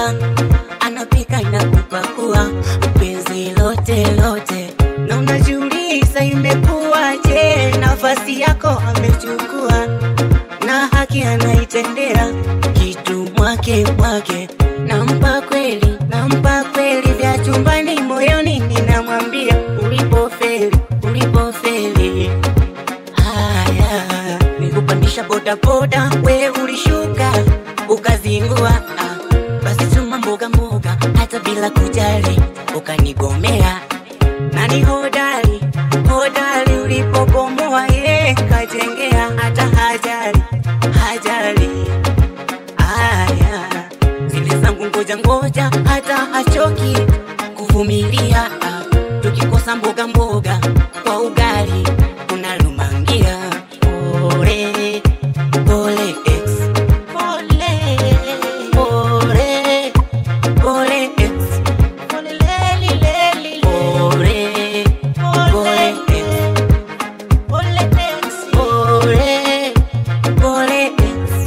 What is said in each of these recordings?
anafua, anapika na kupakua, penzi lote lote, na unajiuliza imekuwaje, nafasi yako amechukua, na haki anaitendea kitu mwake mwake, nampa kweli, nampa kweli, vya chumbani moyoni ninamwambia, ulipofeli, ulipofeli Haya, nikupandisha bodaboda, we ulishuka ukazingua. Ah, basi chuma mboga mboga, hata bila kujali ukanigomea. Nani hodari hodari, ulipobomoa ye kajengea, hata hajali hajali. Haya, zile zangu ngoja ngoja, hata hachoki kuvumilia. Ah, tukikosa mboga mboga kwa ugali unalumangia. Pole pole ex, pole pole pole ex, pole leli leli pole pole ex, pole ex, pole pole ex.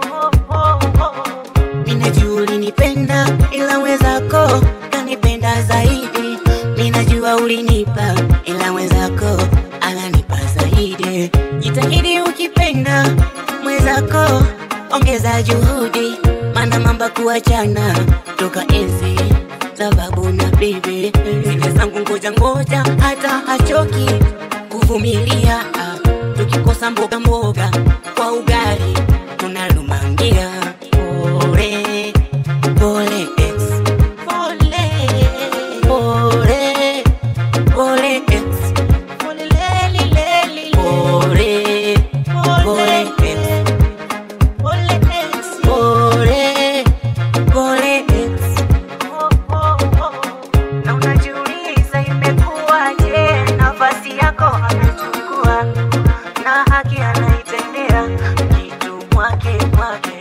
Ninajua ulinipenda ila wenzako kanipenda zaidi. Ninajua ulinipa ila wenzako ananipa zaidi. Jitahidi ukipenda mwenzako, ongeza juhudi, maana mamba kuachana toka enzi sababu na bibi zile zangu ngoja ngoja, hata hachoki kuvumilia. Ah, Tukikosa mboga mboga kwa ugali tunalumangia. Pole pole ex, pole pole pole ex, pole leli leli pole pole ex, pole ex, pole pole ex. Na unajiuliza imekuwaje, nafasi yako amechukua, na haki anaitendea kitu mwake mwake